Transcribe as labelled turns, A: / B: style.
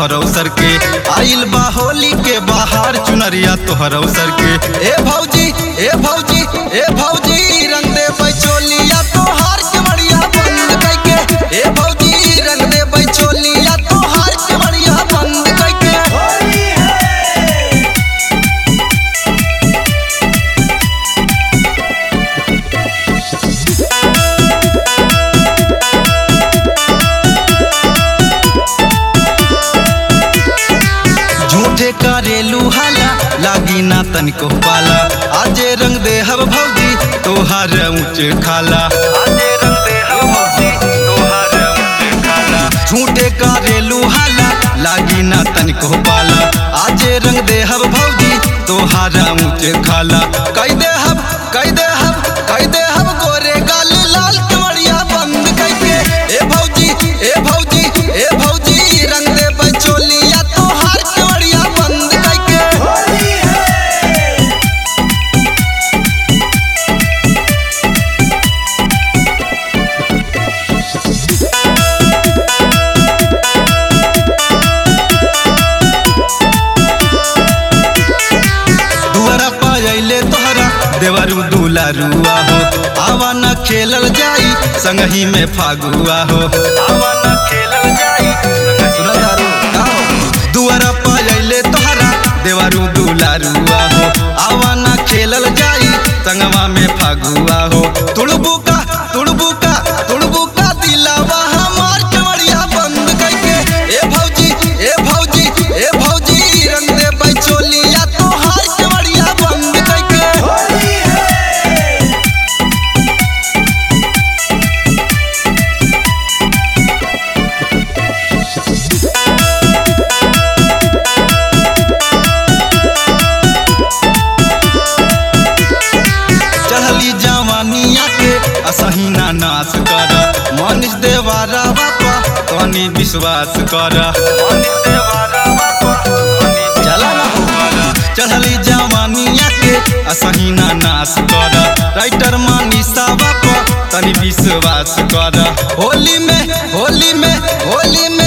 A: तोहर अवसर के आइल बा होली के बाहर चुनरिया तोहर अवसर के ए भौजी ए भौजी ए भौजी रंग दे बैचोलिया तोहार के बढ़िया बंद कैके ए भौजी रंग दे बैचोलिया तोहार के बढ़िया बंद कैके झूठे करेलू हाला लागी ना तनिको पाला आजे रंग दे हब भौजी तोहार ऊंच खाला आजे रंग दे हब भौजी तोहार ऊंच खाला झूठे करेलू हाला लागी ना तनिको पाला आजे रंग दे हब भौजी तोहार ऊंच खाला कई दे हब कई दे हब कई दे हब गोरे गाल लाल कमरिया बंद कैके ए भौजी ए भौजी ए भौजी रंग दे बचोलिया तोहार कमरिया बंद कैके दुआरा पायले तोहरा देवरू दुलारुआ हो आवा न खेलल जाई संगही में फागुआ हो आवा न खेलल जाई सुनदारू दुआरा पायले तोहरा देवरू दुलारुआ हो आवा न खेलल जाई संगवा में फागुआ हो तुड़बू का तुड़बू का तुड़बू का दिलावा हमार कमरिया बंद कैके ए भौजी ए भौजी ए भौजी रंग दे बैचोलिया तोहार कमरिया बंद कैके चढ़ली जवानिया के असही ना नाश कर मनीष देवारा बापा तनी विश्वास कर चला ना हो कर। चढ़ली जवानिया के असही ना नाश कर राइटर मनीषा बापा तनी विश्वास कर होली में होली में होली में